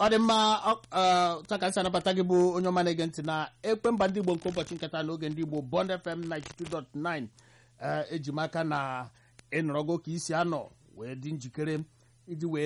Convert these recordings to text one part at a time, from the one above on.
ọ dị mma takasị anabata gị bụ onye ọma na-ege ntị na ekpe mba ndị igbo nke ụbọchị nkata n'oge ndị igbo bond fm 92.9 eji m aka na ịnọrọgo ka isi anọ wee dị njikere iji wee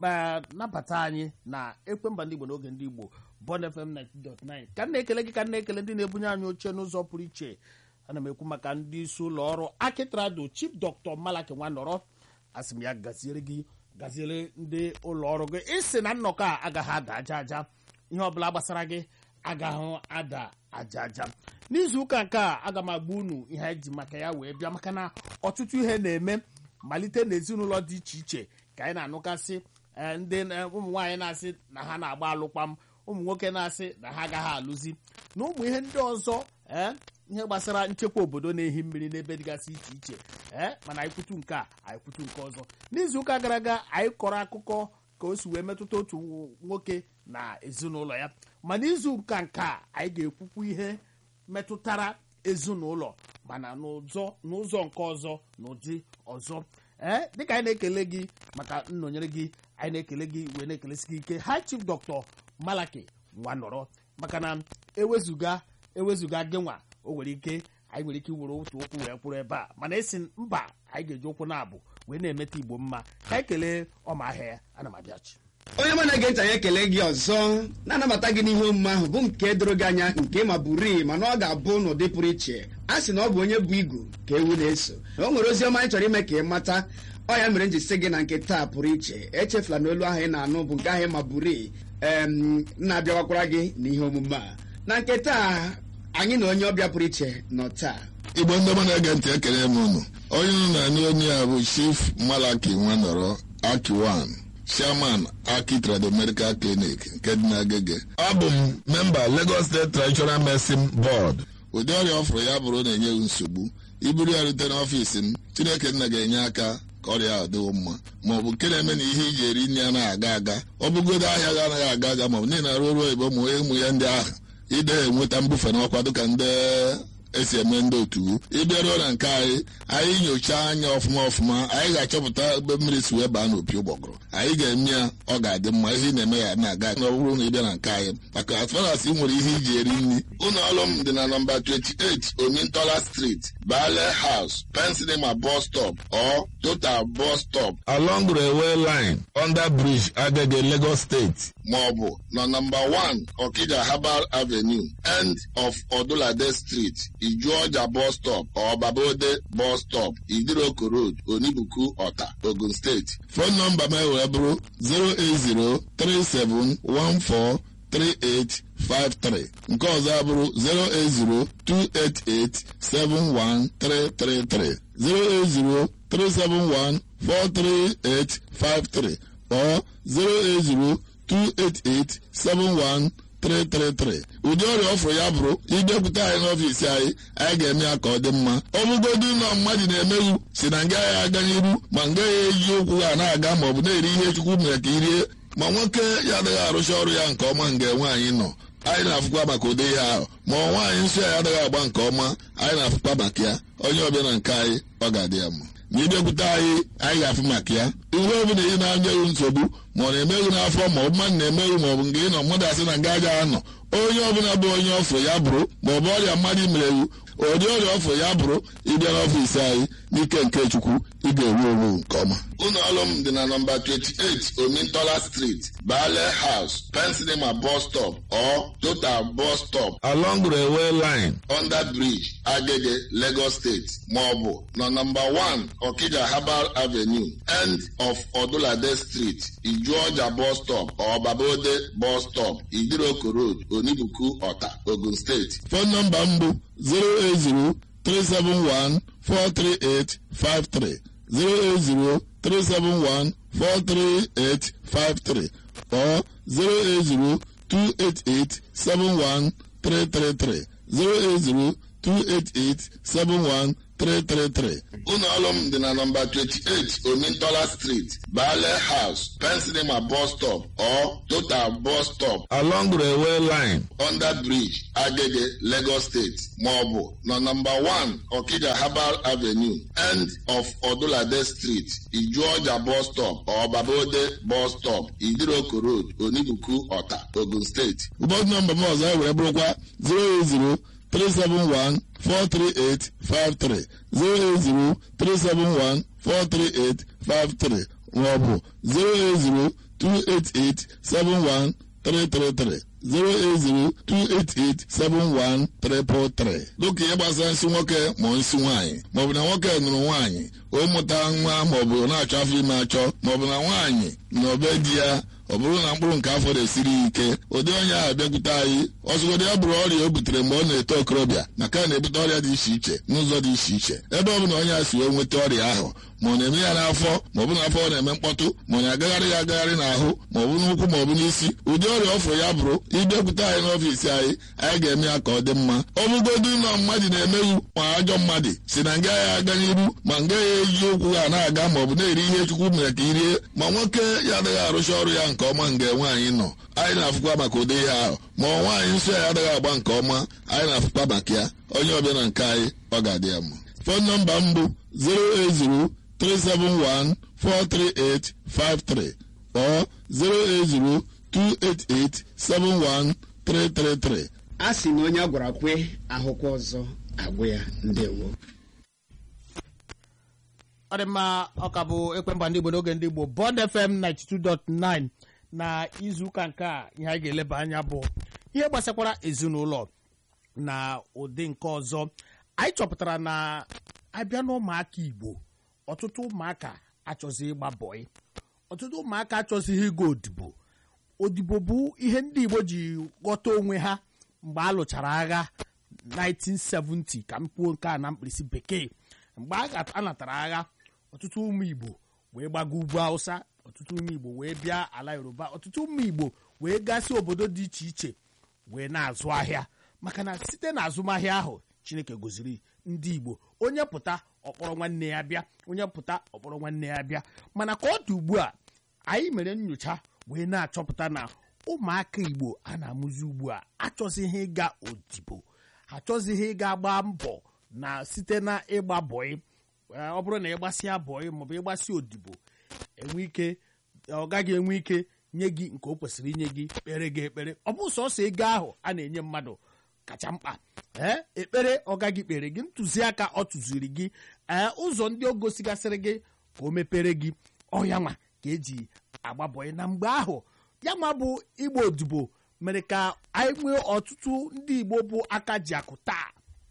nabata anyị na ekpe mba ndị igbo n'oge ndị igbo bond fm 92.9 ka m na-ekele gị ka m na-ekele ndị na-ebunye anyị oche n'ụzọ pụrụ iche ana m ekwu maka ndị isi ụlọ ọrụ akitrado chief dr malaki nwanọrọ asị m ya gaziere gị gaziere ndị ụlọ ọrụ gị ịsị na nnọkọ a agaghị ada aja aja ihe ọbụla gbasara gị agaghị ada aja aja n'izu ụka nke a aga m agba unu ihe anyị ji maka ya wee bịa maka na ọtụtụ ihe na-eme malite n'ezinụlọ dị iche iche ka anyị na-anụkasị ndị ụmụ nwaanyị na-asị na ha na-agba alụkpam ụmụ nwoke na-asị na ha agaghị alụzi na ụmụ ihe ndị ọzọ ee ihe gbasara nchekwa obodo na-ehi mmiri n'ebe dịgasị iche iche ee mana anyị kwutu nke a anyị kwutu nke ọzọ n'izuụka gara aga anyị kọrọ akụkọ ka o si wee metụta otu nwoke na ezinụlọ ya ma n'izu ụka nke a anyị ga-ekwukwu ihe metụtara ezinụlọ mana n'ụzọ n'ụzọ nke ọzọ n'ụdị ọzọ ee dịka anyị na-ekele gị maka nnọnyere gị anyị na-ekele gị wee na-ekelesi gị ike high chief dr malaki nwanọrọ maka na ewezuga ewezuga gị nwa o nwere ike anyị nwere ike iwere otu ụkwụ wee kwụrụ ebe a mana esi mba anyị ga-eji ụkwụ na-abụ wee na-emeta igbo mma ka anyị kelee ọma ahịa ya ana m abịachi onye mụ na-ege ntị anyị ekele gị ọzọ na-anabata gị n'ihe omume ahụ bụ nke doro gị anya nke ma bụrii mana ọ ga-abụ n'ụdị pụrụ iche a sị na ọ bụ onye bụ igu ka ewu na-eso na o nwere ozi ọma anyị chọrọ ime ka ị mata ọ ya mere m ji sị gị na nke taa pụrụ iche echefula na olu ahụ ị na-anụ bụ nke ahụ ma bụrii em na-abịawakwara gị n'ihe omume a na nke taa anyị na onye ọbịa pụrụ iche nọ taa igbo ndị ọma na-ege ntị ekele m unu onye unu na-anụ onye a bụ chief malaki nwanọrọ akiwan chairman aki trado medical clinic nke dị n'agege abụ m memba lagos state traditional medicine board ụdị ọrịa ọ fụrụ ya bụrụ na-enye nsogbu iburu ya rute n'ọfiisi m chineke nna ga-enye aka ka ọrịa ahụ dịwo mma ma ọ bụ nke na-eme na ihe iji eri nri anaghị aga aga ọ bụgodo ahịa ga anaghị aga aga ma ọ bụ niile na-arụ ọrụ oyibo ụmụ ụmụ ya ndị ahụ ide enweta mbufe n'ọkwa dịka ndị esi eme ndị otu ịbịaruo na nke anyị anyị nyochaa anya ọfụma ọfụma anyị ga-achọpụta ebe mmiri si wee baa n'opi ụgbọgụrụ anyị ga-eme ya ọ ga-adị mma ihe ị na-eme ya na-aga na ọ bụrụ na ị bịa na nke anyị maka asfaras ị nwere ihe iji eri nri ụlọ ọrụ m dị na nọmba 28 omintola street bale house pensinema bus stop or total bus stop along railway line under bridge agege lagos state maọbụ na nọmba 1 okija herbal avenue end of odulade street ijuọja bus stop or babode bus stop idiroko road onibuku ọta ogun steeti fon nọmba m wee bụrụ 08037143853 nke ọzọ abụrụ 08028871333 08037143853 or 08028871333 ụdị ọrịa ọfụrụ ya bụrụ ịbịakwute anyị n'ọfiisi anyị anyị ga-eme ya ka ọ dị mma ọ bụgodu ụlọ mmadụ na-emeghu si na nga ya aga n'iru ma nga ya eji ụkwụ ha na-aga ma ọ bụ na-eri ihe chukwu mere ka irie ma nwoke ya adịghị arụcha ọrụ ya nke ọma nga nwaanyị nọ anyị na-afụkwa maka ụdị ihe ahụ ma ọ nwaanyị nsọ ya adịghị agba nke ọma anyị na-afụkwa maka ya onye ọbịa na nke anyị ọ ga-adị ya mma ma ịbịakwute anyị anyị ga-afụ maka ya ihe ọ bụla ị na-anyeghị nsogbu ma ọ na-emeghị n'afọ ma ọ bụ mmadụ na-emeghị ma ọ bụ nke ị nọ mmadụ asị na nga aja anọ onye ọbụla bụ onye ọfụ ya bụrụ ma ọ bụ ọrịa mmadụ merewu ụdị ọrịa ọfụ ya bụrụ ịbịa n'ọfiisi anyị n'ike nke chukwu ị ga-ewu ewu nke ọma ụlọ ọrụ m dị na nọmba 28 omintola street bale house pensinema bus stop or total bus stop along railway line under bridge agege lagos state maọbụ na nọmba 1 okija herbal avenue end of odulade street ijuọja bus stop or babode bus stop idiroko road onibuku ọta ogun steeti fon nọmba m bụ 08037143853 08037143853 or 08028871333 08028871333 333 ụlọ ọrụ m dị na nọmba 28 omintola street bale house pensinema bus stop or total bus stop along railway line under bridge agege lagos state maọbụ na nọmba 1 okija herbal avenue end of odulade street ijuọja bus stop or babode bus stop idiroko road onibuku ọta ogun steeti ụbọchị nọmba m ọzọ were bụrụkwa 080 371-43853 080-371-43853 maọbụ 080-288-71333 080-288-71333 dịka ihe gbasara nsị nwoke ma nsị nwaanyị maọbụ na nwoke nụrụ nwaanyị o mụta nwa maọbụ na-achọ afọ ime achọ maọbụ na nwaanyị na obe di ya ọ bụrụ na mkpụrụ nke afọ na-esiri ike ụdị onye ahụ bịakwute anyị ọzụgodị ya bụrụ ọrịa o butere mgbe ọ na-eto okorobịa maka na-ebute ọrịa dị iche iche n'ụzọ dị iche iche ebe ọ bụ na onye a si wee nweta ọrịa ahụ ma ọ na-eme ya n'afọ ma ọ bụ n'afọ ọ na-eme mkpọtụ ma ọ na-agagharị ya agagharị n'ahụ ma ọ bụ n'ụkwụ ma ọ bụ n'isi ụdị ọrịa ọfụ ya bụrụ ịbịakwute anyị n'ọfiisi anyị anyị ga-eme ya ka ọ dị mma ọ bụgodu na mmadụ na-emeghị ma ajọ mmadụ si na nga ya aga n'iru ma nga ya eji ụkwụ ha na-aga ma ọ bụ na-eri ihe chukwu mere ka irie ma nwoke ya adịghị arụcha ọrụ ya nke ọma nga nwaanyị nọ anyị na-afụkwa maka ụdị ihe ahụ ma ọ nwaanyị nsọ ya adịghị agba nke ọma anyị na-afụkwa maka ya onye ọbịa na nke anyị ọ ga-adị ya mma fon nọmba m bụ 08037143853 or 08028871333 a sị na onye a gwara kwe ahụkwa ọzọ agwụ ya ndewo ọ dị mma ọka bụ ekwemba ndị igbo n'oge ndị igbo bond fm 92.9 na izuụka nke a ihe anyị ga-eleba anya bụ ihe gbasakwara ezinụlọ na ụdị nke ọzọ anyị chọpụtara na abịa n'ụmụaka igbo ọtụtụ ụmụaka achọzi ịgba bọị ọtụtụ ụmụaka achọzighị ịga odibo odibo bụ ihe ndị igbo ji ghọta onwe ha mgbe a lụchara agha 1970 ka m kwuo nke a na mkpirisi bekee mgbe a natara agha ọtụtụ ụmụ igbo wee gbaga ugwu hausa ọtụtụ ụmụ igbo wee bịa ala yoruba ọtụtụ ụmụ igbo wee gasị obodo dị iche iche wee na-azụ ahịa maka na site na azụmahịa ahụ chineke goziri ndị igbo onye pụta ọkpọrọ nwanne ya bịa onye pụta ọkpọrọ nwanne ya bịa mana ka ọ dị ugbu a anyị mere nyocha wee na-achọpụta na ụmụaka igbo a na-amụzi ugbu a achọzighị ịga odibo achọzighị ịga gbaa mbọ na site na ịgba bọị ọ bụrụ na ịgbasịa bọị maọbụ ịgbasị odibo enwe ike ọ gaghị enwe ike nye gị nke o kwesịrị inye gị kpere gị ekpere ọ bụ sọsọ ego ahụ a na-enye mmadụ kacha mkpa ee ekpere ọ gaghị kpere gị ntụziaka ọ tụziri gị ee ụzọ ndị o gosigasịrị gị ka o mepere gị ọya nwa ka eji agba bọị na mgbe ahụ ya nwa bụ igbo odibo mere ka anyị nwee ọtụtụ ndị igbo bụ aka ji akụ taa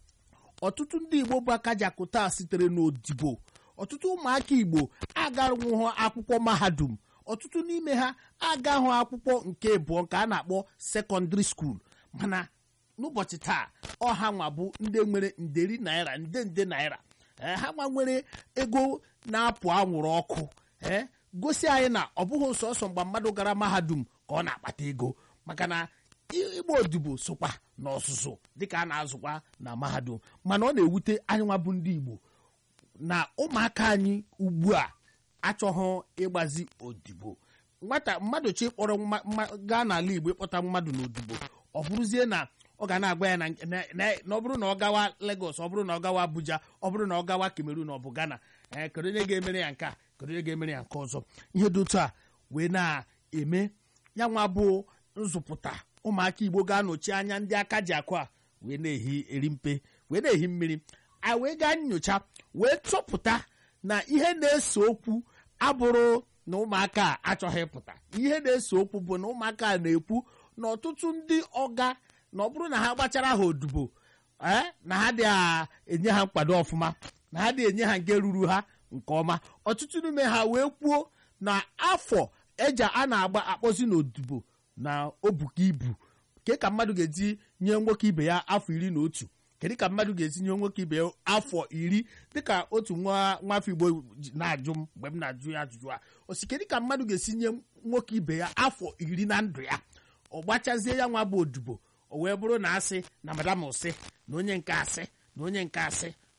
ọtụtụ ndị igbo bụ aka ji akụ taa sitere n'odibo ọtụtụ ụmụaka igbo agarụnwụhụ akwụkwọ mahadum ọtụtụ n'ime ha agahụ akwụkwọ nke abụọ nke a na-akpọ sekọndịrị skuul mana n'ụbọchị taa ọha nwa bụ ndị nwere nderi naira nde nde naira ee ha nwa nwere ego na-apụ anwụrụ ọkụ ee gosi anyị na ọ bụghị sọsọ mgbe mmadụ gara mahadum ka ọ na-akpata ego maka na ịgba odibo sokwa n'ọzụzụ dịka a na-azụkwa na mahadum mana ọ na-ewute anyị nwa bụ ndị igbo na ụmụaka anyị ugbu a achọghị ịgbazi odibo nwata mmadụ chi kpọrọ gaa n'ala igbo ịkpọta mmadụ n'odibo ọ bụrụzie na ọ ga na-agwa ya na ọ bụrụ na ọ gawa Lagos ọ bụrụ na ọ gawa Abuja ọ bụrụ na ọ gawa Cameroon ọ bụ Ghana ee kedu onye ga-emere ya nke a kedu onye ga-emere ya nke ọzọ ihe dị otu a wee na-eme ya nwa bụ nzụpụta ụmụaka igbo ga-anọchi anya ndị aka ji akụ a wee na-ehi eri mpe wee na-ehi mmiri a wee gaa nyocha wee chọpụta na ihe na-ese okwu abụrụ na ụmụaka a achọghị ịpụta ihe na-ese okwu bụ na ụmụaka a na-ekwu na ọtụtụ ndị ọga na ọ bụrụ na ha gbachara ha odibo ee na ha dị enye ha nkwado ọfụma na ha dị enye ha nke ruru ha nke ọma ọtụtụ n'ime ha wee kwuo na afọ eji a na-agba akpọzi n'odibo na obuka ibu ke ka mmadụ ga-eji nye nwoke ibe ya afọ iri na otu kedu ka mmadụ ga-esi nye nwoke ibe ya afọ iri dịka otu nwa nwafọ igbo na-ajụ m mgbe m na-ajụ ya ajụjụ a osi kedu ka mmadụ ga-esi nye nwoke ibe ya afọ iri na ndụ ya ọ gbachazie ya nwa bụ odibo o wee bụrụ na asị na madam ụsị na onye nke asị na onye nke asị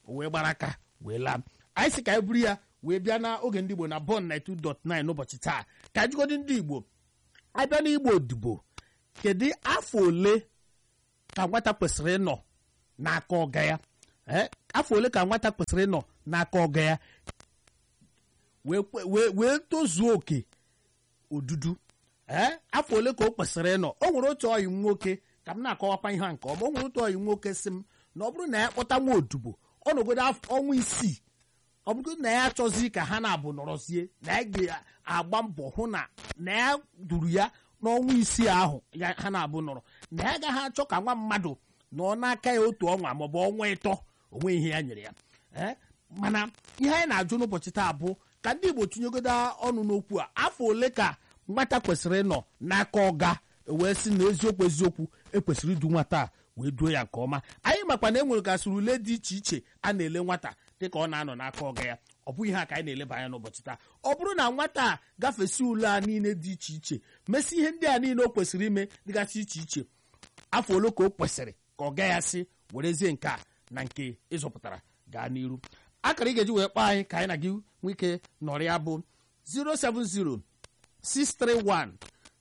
o wee gbara aka wee laa anyị si ka anyị buru ya wee bịa n'oge ndị igbo na bon 92.9 n'ụbọchị taa ka anyị jikọdo ndị igbo abịa n'igbo odibo kedu afọ ole ka nwata kwesịrị ịnọ n'aka ọga ya Eh, afọ ole ka nwata kwesịrị ịnọ n'aka ọga ya wee kwe- wee wee tozuo oke odudu ee afọ ole ka o kwesịrị ịnọ o nwere otu ọyị nwoke ka m na-akọwakwa ihe a nke ọma o nwere otu ọyị nwoke si m na ọ bụrụ na ya kpọta nwa odibo ọ nọgodo afọ- ọnwa isii ọ bụrụ na ya achọzi ka ha na-abụ nọrọzie na ya ga-agba mbọ hụ na na ya duru ya n'ọnwa isii ahụ ya ha na-abụ nọrọ na ya agaghị achọ ka nwa mmadụ nọ n'aka ya otu ọnwa maọbụ ọnwa ịtọ onwe ihe ya nyere ya ee mana ihe anyị na-ajụ n'ụbọchị taa bụ ka ndị igbo tinyegodo ọnụ n'okwu a afọ ole ka nwata kwesịrị ịnọ n'aka ọga wee sị na eziokwu eziokwu ekwesịrị idu nwata a wee duo ya nke ọma anyị makwa na e nwere gasịrị ule dị iche iche a na-ele nwata dịka ọ na-anọ n'aka ọga ya ọ bụghị ha ka anyị na-eleba anya n'ụbọchị taa ọ bụrụ na nwata a gafesi ule a niile dị iche iche mesị ihe ndị a niile o kwesịrị ime dịgasị iche iche afọ ole ka o kwesịrị ka ọ gaghị asị werezie nke a na nke ịzọpụtara gaa n'iru akara ị ga-eji wee kpọọ anyị ka anyị na gị nwee ike nọrọ ya bụ 070 631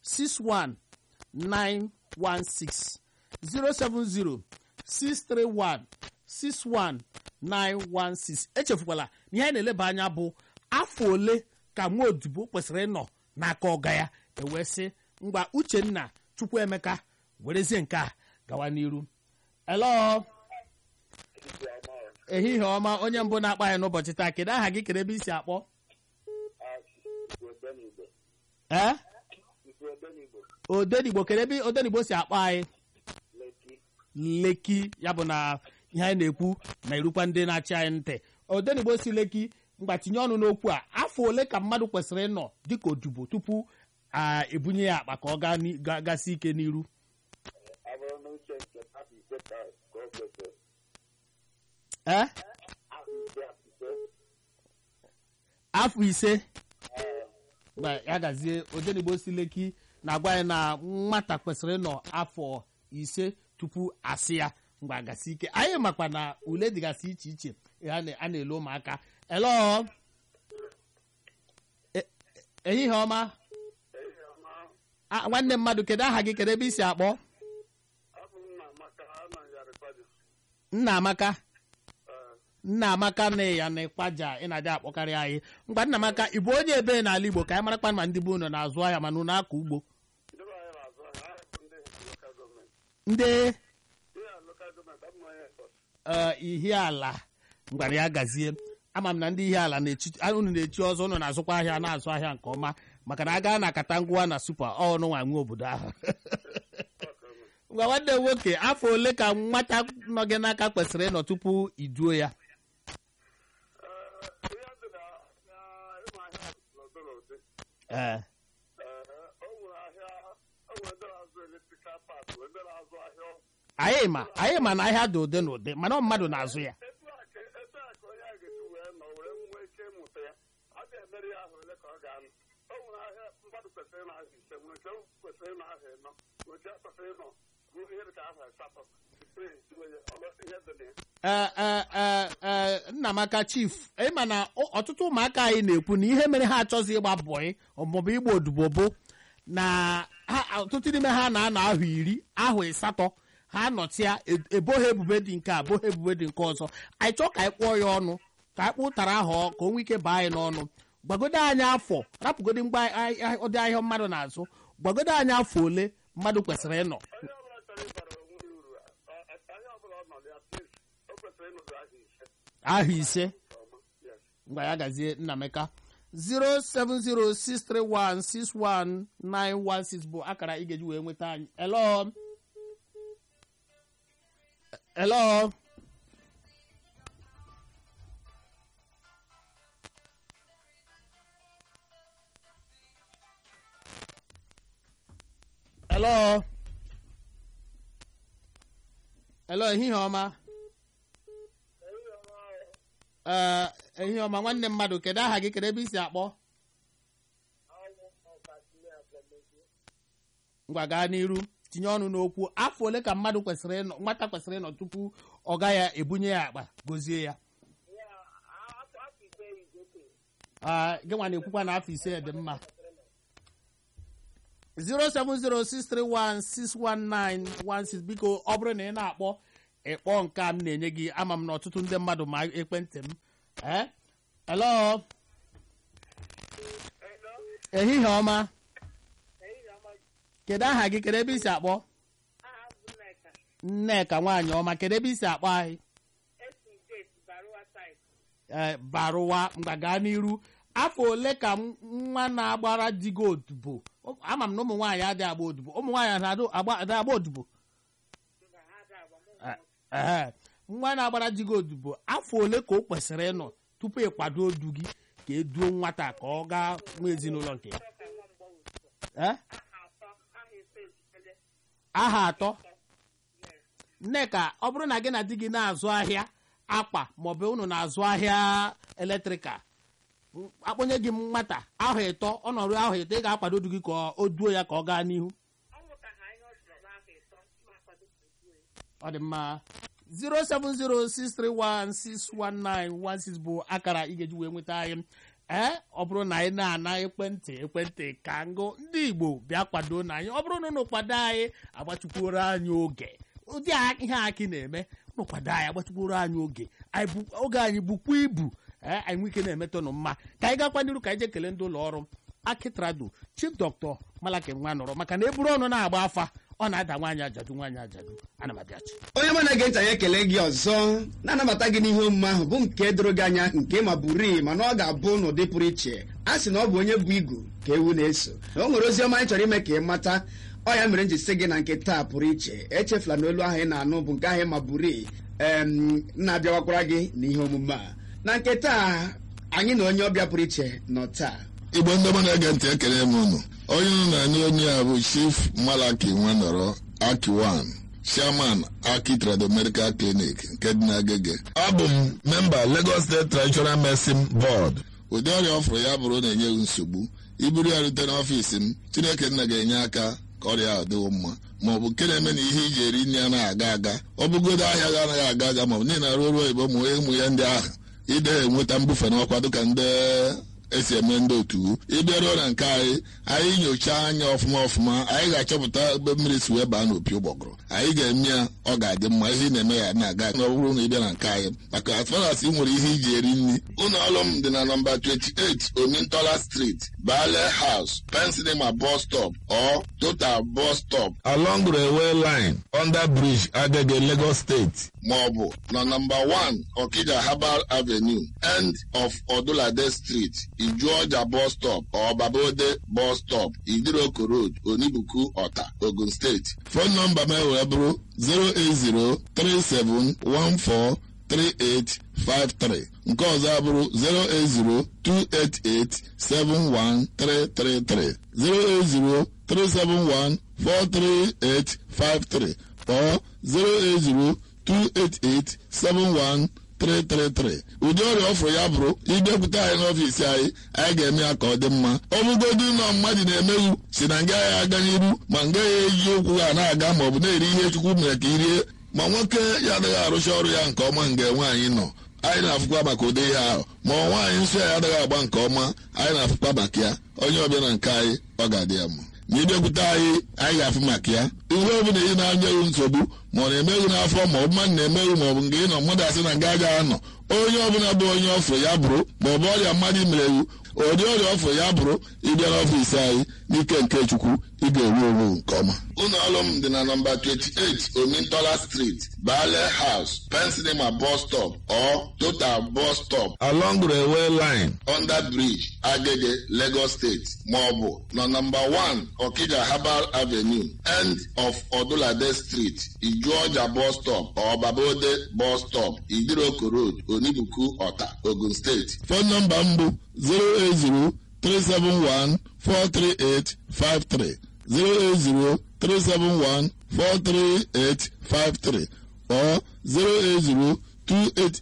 61916 070 631 61916 echefukwala na ihe anyị na-eleba anya bụ afọ ole ka nwa odibo kwesịrị ịnọ n'aka ọga ya ewee sị ngwa uchenna chukwuemeka werezie nke a gawa n'iru elo ehihie ọma onye mbụ na-akpa anyị n'ụbọchị taa kedu aha gị kedu ebe isi akpọ ee odenigbo kedu ebe odenigbo si akpọ anyị leki ya bụ na ihe anyị na-ekwu na-erukwa ndị na-achị anyị ntị odenigbo si leki mgba tinye ọnụ n'okwu a afọ ole ka mmadụ kwesịrị ịnọ dịka odibo tupu a ebunye ya akpa ka ọ gaa ni- ga- gasị ike n'iru ee afọ ise Gba, ya gazie odenigbo si leki na-agwa anyị na nwata kwesịrị ịnọ afọ ise tupu asị ya mgbe gasị ike anyị makwa na ule dịgasị iche iche a na- a na-ele ụmụaka elo E- ehihie ọma Ah, nwanne mmadụ kedu aha gị kedu ebe i si akpọ nna amaka nna amaka na ya na ịkwaja ị na-adị akpọkarị anyị mgba nna amaka ị bụ onye ebe n'ala igbo ka anyị marakwa ma ndị bụ unu na-azụ ahịa mana unu akọ ugbo ndị ee, ihe ala ngwara ya gazie ama m na ndị ihe ala na-echi a- unu na-echi ọzọ unu na-azụkwa ahịa na-azụ ahịa nke ọma maka na a gaa na katangwa na supa ọnụ nwa nwe obodo ahụ ngwa nwanne m nwoke afọ ole ka nwata nọ gị n'aka kwesịrị ịnọ tupu iduo ya ee anyị ma anyị ma na ahịa dị ụdị na ụdị mana ọ mmadụ na-azụ ya ee ee ee ee nnamaka chief ịma na ọ- ọtụtụ ụmụaka anyị na-ekwu na ihe mere ha achọghị ịgba bọị maọbụ ịgba odibo bụ na ha ọtụtụ n'ime ha na-anọ ahụ iri ahụ ịsatọ ha nọtịa e- ebo ha ebubo dị nke a bo ha ebubo dị nke ọzọ anyị chọọ ka anyị kpụọ ya ọnụ ka anyị kpụtara ahụ ọ- ka o nwee ike baa anyị n'ọnụ gbagodo anyị afọ rapụgodo mgbe anyị- anyị- ụdị ahịa mmadụ na-azụ gbagodo anyị afọ ole mmadụ kwesịrị ịnọ ahụ ise ngwa ya gazie nnameka 07063161916 bụ akara ị ga-eji wee nweta anyị elo elo elo elo ehihie ọma ee ehihie ọma nwanne mmadụ kedu aha gị kedu ebe i si akpọ ngwa gaa n'iru tinye ọnụ n'okwu afọ ole ka mmadụ kwesịrị ịnọ nwata kwesịrị ịnọ tupu ọ ga ya ebunye ya akpa gozie ya Ah, gị nwa na-ekwukwa na afọ ise dị mma 07063161916 biko ọ bụrụ na ị na-akpọ ịkpọ nke a m na-enye gị ama m na ọtụtụ ndị mmadụ ma ekwentị m Eh? hello ehihie ọma kedu aha gị kedu ebe isi akpọ nneka nwaanyị ọma kedu ebe isi akpọ anyị ee barụwa mgba gaa n'iru afọ ole ka m- nwa na-agbara di gị odibo ama m na ụmụ nwaanyị adịghị agba odibo ụmụ nwaanyị na-adụ- agba adịghị agba odibo ee nwa na-agbara di gị odibo afọ ole ka o kwesịrị ịnọ tupu ịkwado du gị ka eduo nwata ka ọ gaa nwa ezinụlọ nke ya Ee? aha atọ nneka ọ bụrụ na gị na di gị na-azụ ahịa akpa maọbụ unu na-azụ ahịa eletrikal m- akpọnye gị nwata ahụ ịtọ ọnọdụ ahụ ịtọ ị ga-akwado di gị ka o duo ya ka ọ gaa n'ihu ọ dị mma 07063161916 bụ akara ị ga-eji wee nweta anyị ee ọ bụrụ na anyị na-ana ekwentị ekwentị ka ngụ ndị igbo bịa kwado na anyị ọ bụrụ na unu kwado anyị agbachukwuoro anyị oge ụdị a- ihe aki na-eme unu kwado anyị agbachukwuoro anyị oge anyị bụ- oge anyị bụkwa ibu ee anyị nwee ike na-emetụnụ mma ka anyị gakwa n'iru ka anyị jee kelee ndị ụlọ ọrụ akitrado chief dọkịta malaki nwa nọrọ maka na eburu ọnụ na-agba afa ọ na-ada nwaanyị ajadu nwaanyị ajadu ana m abịachi onye mụ na-ege ntị anyị ekele gị ọzọ na-anabata gị n'ihe omume ahụ bụ nke doro gị anya nke ma bụrii mana ọ ga-abụ n'ụdị pụrụ iche a sị na ọ bụ onye bụ igu ka ewu na-eso na o nwere ozi ọma anyị chọrọ ime ka ị mata ọ ya mere m ji sị gị na nke taa pụrụ iche echefula na olu ahụ ị na-anụ bụ nke ahụ ma bụrii em na-abịawakwara gị n'ihe omume a na nke taa anyị na onye ọbịa pụrụ iche nọ taa igbo ndị ọma na-ege ntị ekele m unu onye unu na-anụ onye a bụ chief malaki nwanọrọ akiwan chairman aki trado medical clinic nke dị n'agege abụ m memba lagos state traditional medicine board ụdị ọrịa ọ fụrụ ya bụrụ na-enye gị nsogbu iburu ya rute n'ọfiisi m chineke nna ga-enye aka ka ọrịa ahụ dịwo mma ma ọ bụ nke na-eme na ihe iji eri nri anaghị aga aga ọ bụgodo ahịa ga anaghị aga aga ma ọ bụ niile arụ ọrụ oyibo ma ụmụ ya ndị ahụ ide enweta mbufe n'ọkwa dịka ndị esi eme ndị otu ịbịaruo na nke anyị anyị nyochaa anya ọfụma ọfụma anyị ga-achọpụta ebe mmiri si wee baa n'opi ụgbọgụrụ anyị ga-eme ya ọ ga-adị mma ihe ị na-eme ya na-aga na ọ bụrụ na ị bịa na nke anyị maka as far as ị nwere ihe iji eri nri ụlọ ọrụ m dị na nọmba 28 omintola street bale house pensinema bus stop or total bus stop along railway line under bridge agege lagos state ma ọ bụ na nọmba 1 okija herbal avenue end of odulade street ijuọja bus stop or babode bus stop idiroko road onibuku ọta ogun steeti fon nọmba m wee bụrụ 08037143853 nke ọzọ abụrụ 08028871333 08037143853 or 08028871333 ụdị ọrịa ọ fụrụ ya bụrụ ịbịakwute anyị n'ọfiisi anyị anyị ga-eme ya ka ọ dị mma ọ bụgodu ụlọ mmadụ na-emeghu si na nga ya aga n'iru ma nga ya eji ụkwụ ha na-aga ma ọ bụ na-eri ihe chukwu mere ka i rie ma nwoke ya adịghị arụcha ọrụ ya nke ọma nga nwaanyị nọ anyị na-afụkwa maka ụdị ihe ahụ ma ọ nwaanyị nsọ ya adịghị agba nke ọma anyị na-afụkwa maka ya onye ọbịa na nke anyị ọ ga-adị ya mma ma ịbịakwute anyị anyị ga-afụ maka ya ihe ọ bụla ị na-anyeghị nsogbu ma ọ na-emeghị n'afọ ma ọ bụ mmadụ na-emeghị ma ọ bụ nke ị nọ mmadụ asị na nga agaghị anọ onye ọbụla bụ onye ọfụ ya bụrụ ma ọ bụ ọrịa mmadụ mere ewu ụdị ọrịa ọfụ ya bụrụ ịbịa n'ọfiisi anyị n'ike nke chukwu ị ga-ewu ewu nke ọma ụlọ ọrụ m dị na nọmba 28 omintola street bale house pensinema bus stop or total bus stop along railway line under bridge agege lagos state ma ọ bụ na nọmba 1 okija herbal avenue end of odulade street ijuọja bus stop or babode bus stop idiroko road onibuku ọta ogun steeti fon nọmba m bụ 08037143853 08037143853 or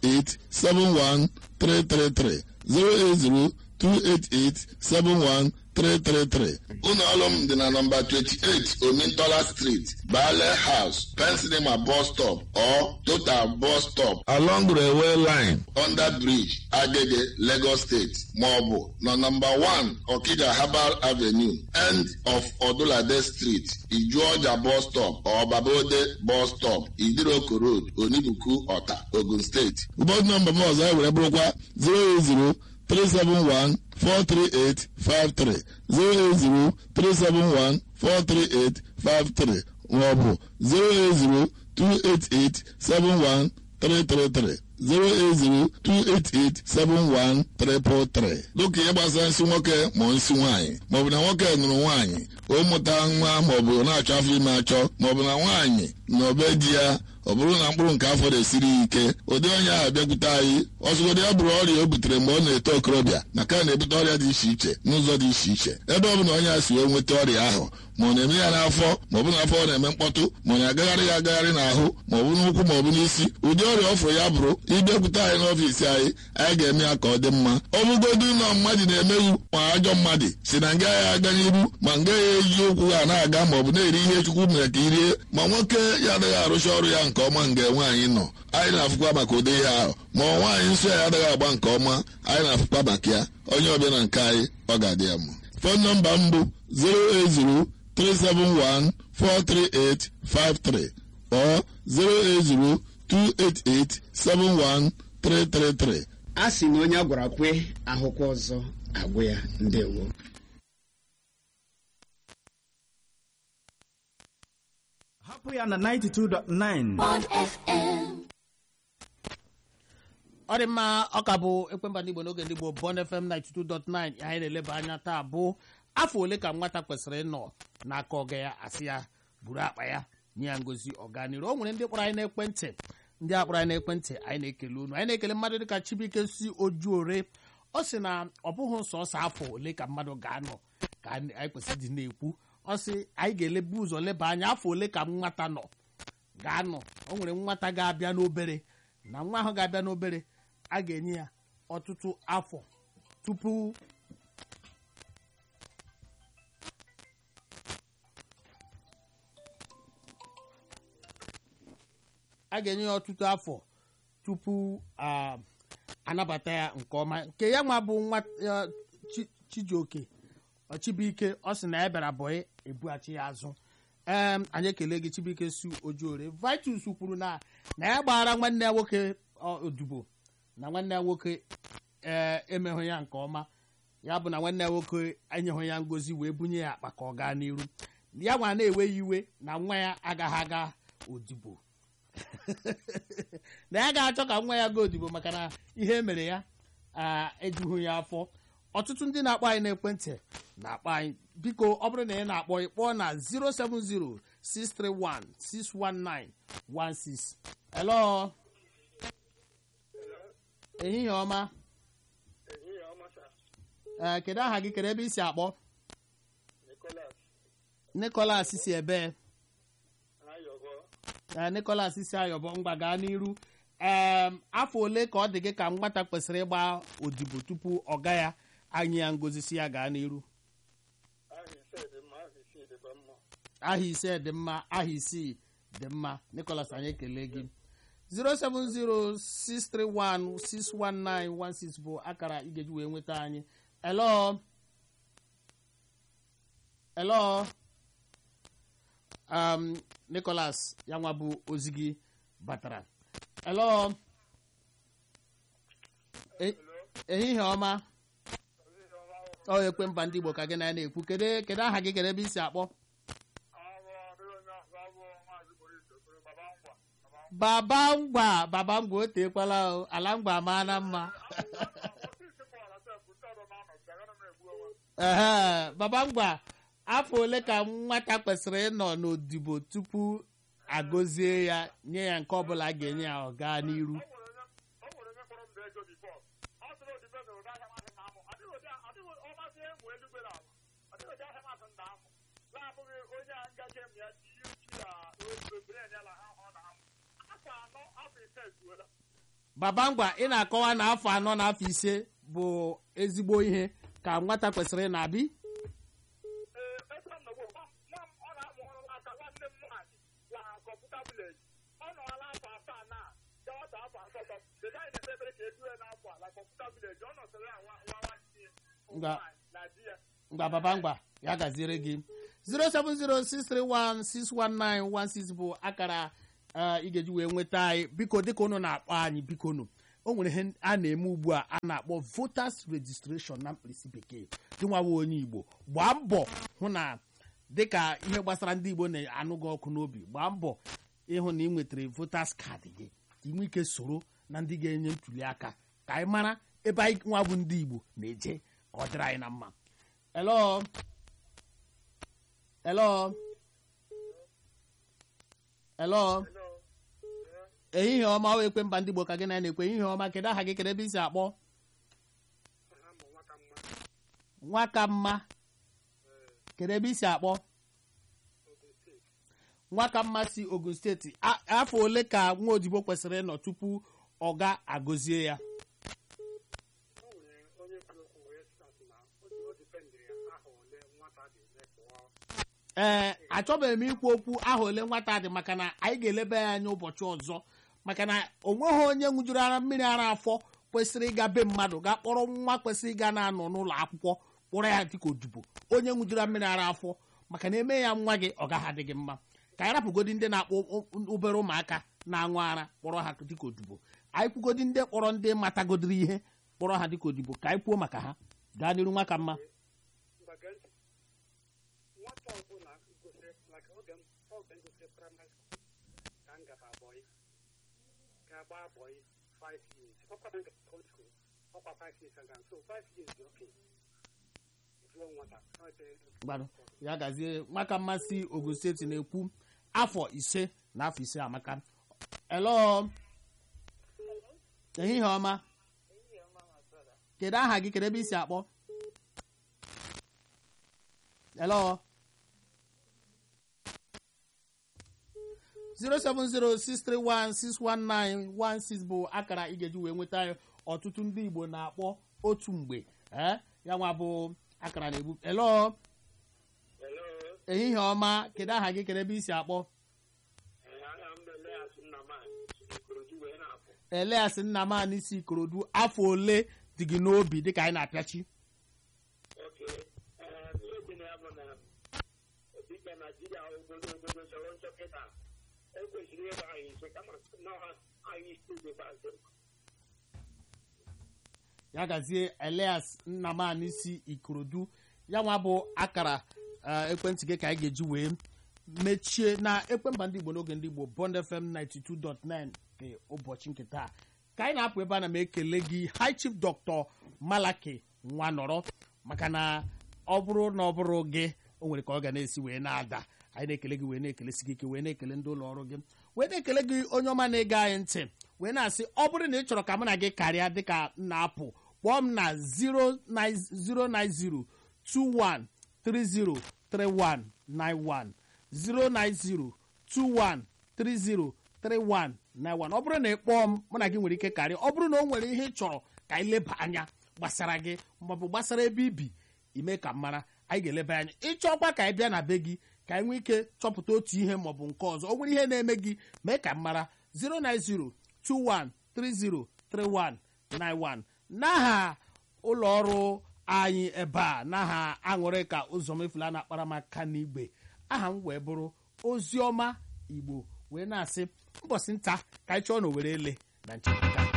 08028871333 08028871333 333 ụlọ ọrụ m dị na nọmba 28 omintola street bale house pensinema bus stop or total bus stop along railway line under bridge agege lagos state maọbụ na nọmba 1 okija herbal avenue end of odulade street ijuọja bus stop or babode bus stop idiroko road onibuku ọta ogun steeti ụbọchị nọmba m ọzọ were bụrụkwa 080 371 43853 080 371 43853 maọbụ 080 288 71333 08028871333 dịka ihe gbasara nsị nwoke ma nsị nwaanyị maọbụ na nwoke nụrụ nwaanyị o mụta nwa maọbụ na-achọ afọ ime achọ maọbụ na nwaanyị na obe di ya ọ bụrụ na mkpụrụ nke afọ na-esiri ike ụdị onye ahụ bịakwute anyị ọzụgodị ya bụrụ ọrịa o butere mgbe ọ na-eto okorobịa maka na na-ebute ọrịa dị iche iche n'ụzọ dị iche iche ebe ọ bụ na onye a si wee nweta ọrịa ahụ ma ọ na-eme ya n'afọ ma ọ bụ n'afọ ọ na-eme mkpọtụ ma ọ na-agagharị ya agagharị n'ahụ ma ọ bụ n'ụkwụ ma ọ bụ n'isi ụdị ọrịa ọ fụrụ ya bụrụ ịbịakwute anyị n'ọfiisi anyị anyị ga-eme ya ka ọ dị mma ọ bụgodu na mmadụ na-emeghu ma ajọ mmadụ si na nga ya aga n'iru ma nga ya eji ụkwụ ha na-aga ma ọ bụ na-eri ihe chukwu mere ka irie ma nwoke ya adịghị arụcha ọrụ ya nke ọma nga nwaanyị nọ anyị na-afụkwa maka ụdị ihe ahụ ma ọ nwaanyị nsọ ya adịghị agba nke ọma anyị na-afụkwa maka ya onye ọbịa na nke anyị ọ ga-adị ya mma fon nọmba m bụ 080 371-43853 or 08028871333. a sị na onye a gwara kwe ahụkwa ọzọ agwụ ya ndewo hapụ ya na 92.9 Bond FM. ọ dị mma ọ ka bụ ekwemba ndị igbo n'oge ndị igbo bon fm 92.9 anyị na-eleba anya taa bụ afọ ole ka nwata kwesịrị ịnọ n'aka ọga ya asị ya buru akpa ya nye ya ngozi ọganiru o nwere ndị kpọrọ anyị n'ekwentị ndị a kpọrọ anyị n'ekwentị anyị na-ekele unu anyị na-ekele mmadụ dịka chibuike si ojuore ọ sị na ọ bụghị sọsọ afọ ole ka mmadụ ga-anọ ka anyị anyị kwesịrị dị na-ekwu ọ sị anyị ga-elebu ụzọ leba anya afọ ole ka nwata nọ ga-anọ o nwere nwata ga-abịa n'obere na nwa ahụ ga-abịa n'obere a ga-enye ya ọtụtụ afọ tupu a ga-enye ya ọtụtụ afọ tupu a anabata ya nke ọma nke ya nwa bụ nwa ya Chi- chijioke chibuike ọ sị na ya bịara bọị ebughachi ya azụ em anyị ekele gị chibuike su ojuore vitus kwuru na na ya gbara nwanne ya nwoke ọ, odibo na nwanne ya nwoke ee emeghụ ya nke ọma ya bụ na nwanne ya nwoke enyeghị ya ngozi wee bunye ya akpa ka ọ gaa n'iru ya nwa na-ewe ya iwe na nwa ya agaghị aga odibo na ya ga-achọ ka nwa ya gaa odibo maka na ihe mere ya a ejughị ya afọ ọtụtụ ndị na-akpọ anyị n'ekwentị na-akpọ anyị biko ọ bụrụ na ị na-akpọ ịkpọọ na 070-631-61916 hello ehihie ọma ee kedu aha gị kedu ebe i si akpọ nicholas si ebe ee nicholas si ayọbọ ngwa gaa n'iru ee afọ ole ka ọ dị gị ka nwata kwesịrị ịgba odibo tupu ọ ga ya anyị ya ngozi si ya gaa n'iru aha ise dị mma aha isii dị mma nicholas anyị ekele gị 07063161916 bụ akara ị ga-eji wee nweta anyị hello hello um, nicholas ya nwa bụ ozi gị batara hello E- ehihie ọma ọ ekwe mba ndị igbo ka gị na ya na-ekwu kedu kedu aha gị kedu ebe i si akpọ baba ngwa baba ngwa o teekwala o ala ngwa amaa na mma ehe baba ngwa afọ ole ka nwata kwesịrị ịnọ n'odibo tupu agọzie ya nye ya nke ọbụla a ga-enye ya ọ gaa n'iru baba ngwa ị na-akọwa na afọ anọ na afọ ise bụ ezigbo ihe ka nwata kwesịrị na-abị vileji ọ nọọla afọ asaa na gawata afọ asatọ dede anyị na-ekpe ekpere ka edue n'afọ a na kọmputa vileji ọ nọsịrị ya nwa nwa nwanne ya Nga. na di ya ngwa baba ngwa ya gaziere gị 07063161916 bụ akara eh, ị ga-eji wee nweta anyị biko dịka unu na-akpọ anyị biko nu o nwere ihe a na-eme ugbu a a na-akpọ voters registration na mkpirisi bekee gị nwawe onye igbo gbaa mbọ hụ na dịka ihe gbasara ndị igbo na-anụ gị ọkụ n'obi gbaa mbọ ịhụ na ị nwetara voters kaadị gị ka ị nwee ike soro na ndị ga-enye ntuli aka ka anyị mara ebe anyị nwa bụ ndị igbo na-eje ka ọ dịrị anyị na mma hello hello hello ehihie ọma o ekwe mba ndị igbo ka gị na na-ekwe ehihie ọma kedu aha gị kedu ebe isi akpọ nwaka mma kedu ebe isi akpọ nwaka mma si ogun steeti A- afọ ole ka nwa odibo kwesịrị ịnọ tupu ọ ga agọzie ya o nwere onye kwuru okwu wee sị na o dipendịrị ya aha ole nwata dị eme pụọ ee achọbeghị m ikwu okwu aha ole nwata dị maka na anyị ga-elebe ya anya ụbọchị ọzọ maka na o nweghị onye ṅụjuru ara mmiri ara afọ kwesịrị ịga be mmadụ ga kpọrọ nwa kwesịrị ịga na-anọ n'ụlọ akwụkwọ kpọrọ ya dịka odibo onye ṅụjuru mmiri ara afọ maka na eme ya nwa gị ọ gaghị adị gị mma ka anyị rapụgodi ndị na-akpọ o- o- obere ụmụaka na-aṅụ ara kpọrọ ha dịka odibo anyị kwugodi ndị kpọrọ ndị matagodiri ihe kpọrọ ha dịka odibo ka anyị kwuo maka ha gaa n'iru nwa ka mma mgbe gee ntị nwata ọbụla gosiri maka oge m oge m gosiri praịmarị skul ka m gaba abọyị ga-agba abọyị 5 years ọkwa na nke sekọndịrị skul ọkwa 5 years aga so 5 years dị oke jụọ nwata ọ dị- gbado ya gazie nwaka mmasị ogun steeti na-ekwu afọ ise na afọ ise amaka elo ehihie ọma kedu aha gị kedu ebe isi akpọ elo 07063161916 bụ akara ị ga-eji wee nweta anyị ọtụtụ ndị igbo na-akpọ otu mgbe ee ya nwa bụ akara na-egbu elo Hello, ehihie ọma kedu aha gị kedu ebe isi akpọ eh, aha m bụ Elias Nnamani, Ikorodu wee na-apụ. eleas nna m anyị si ikorodu afọ ole dị gị n'obi dịka anyị na-apịachi Okay, eh, ihe dị na ya bụ na dịka Naijiria obodo obodo chọrọ nchọkịta ekwesịrị ịgba anyị ise kama na anyị isi ikpeazụ ya gazie elias nna m anyị si ikorodu ya nwa bụ akara eh, ekwentị gị ka anyị ga-eji wee mechie na ekwemba ndị igbo n'oge ndị igbo bond fm 92.9 nke ụbọchị nke taa ka anyị na-apụ ebe a na m ekele gị high chief dr malaki nwa nọrọ maka na ọ bụrụ na ọ bụrụ gị o nwere ka ọ ga na-esi wee na-ada anyị na-ekele gị wee na-ekelesi gị ike wee na-ekele ndị ụlọ ọrụ gị wee na-ekele gị onye ọma na-ege anyị ntị wee na-asị ọ bụrụ na ị chọrọ ka mụ na gị karịa dịka m na-apụ kpọọ m na 090 21303191 09021303191 ọ bụrụ na ị kpọọ m mụ na gị nwere ike karịa ọ bụrụ na o nwere ihe ị chọrọ ka anyị leba anya gbasara gị maọbụ gbasara ebe ibi ime ka m mara anyị ga-eleba anya ịchọkwa ka anyị bịa na be gị ka anyị nwee ike chọpụta otu ihe maọbụ nke ọzọ o nwere ihe na-eme gị mee ka m mara 09021303191 n'aha ụlọ ọrụ anyị ebe a n'aha aṅụrị ka ụzọ mefula na-akpara m aka n'igwe aha m wee bụrụ oziọma igbo wee na-asị mbọsị nta ka anyị chọọ na owere ele na nchekwa